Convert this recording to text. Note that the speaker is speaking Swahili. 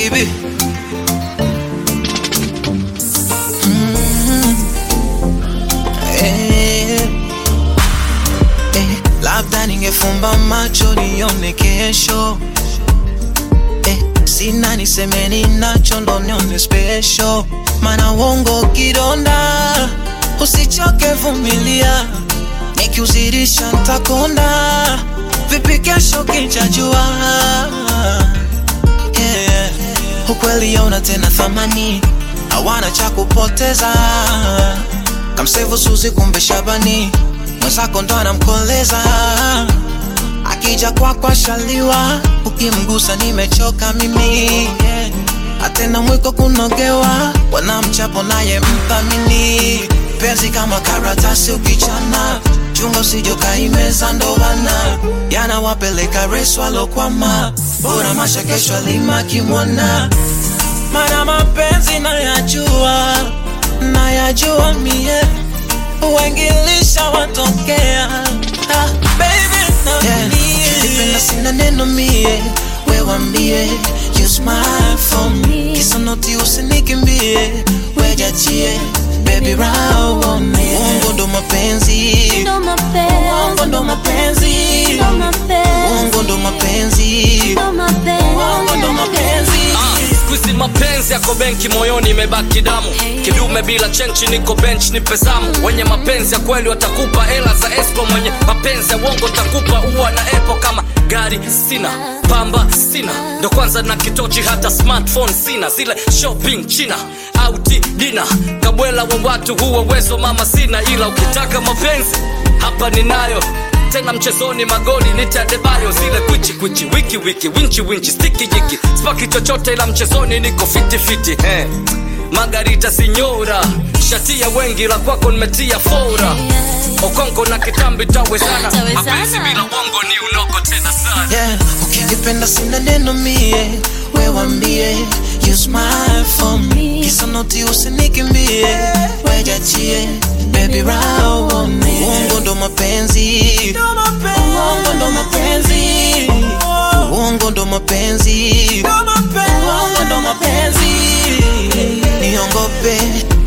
baby Eh, eh, labda ningefumba macho nione kesho eh, sina niseme ninacho ndo nione special mana uongo kidonda usichoke vumilia nikiuzirisha ntakonda vipi kesho kinchajua yeah. ukweli yauna tena thamani hawana cha kupoteza kamsevu suzi kumbe shabani mwenzako ndo anamkoleza akija kwako ashaliwa ukimgusa nimechoka mimi yeah. atena mwiko kunogewa wanamchapo naye mthamini penzi kama karatasi ukichana chunga usijokaimeza ndowana yanawapeleka resu alokwama bora masha kesho alima kimwana mana mapenzi nayajua nayajua mie wengilisha watokea ah, baby na yeah. Ukipenda sina neno mie wewambie you smile for me kisa noti usinikimbie wejachie baby raone uongo ndo mapenzi Ndo mapenzi, uongo ndo mapenzi ndo mapenzi, uongo ndo mapenzi ndo mapenzi. uongo ndo mapenzi Squeezy mapenzi yako benki moyoni imebaki damu kidume bila chenchi niko bench ni pesamu wenye mapenzi ya kweli watakupa hela za esco mwenye mapenzi ya uongo takupa uwa na epo kama gari sina pamba sina ndo kwanza na kitochi hata smartphone sina zile shopping china auti dina kabwela wa watu huwa uwezo mama sina ila ukitaka mapenzi hapa ninayo tena mchezoni magoli nitadebayo zile kwichi kwichi wiki wiki winchi winchi stiki jiki spaki chochote ila mchezoni niko fiti fiti he magarita sinyora shatia wengi la kwako nimetia fora okonko na kitambi tawezana Tawezana. mapenzi bila uongo ni unoko tena sana yeah. ukinipenda sina neno mie wewambie you smile for me kisa noti usinikimbie wejachie baby raone uongo ndo mapenzi uongo ndo mapenzi uongo ndo mapenzi uongo ndo mapenzi niongope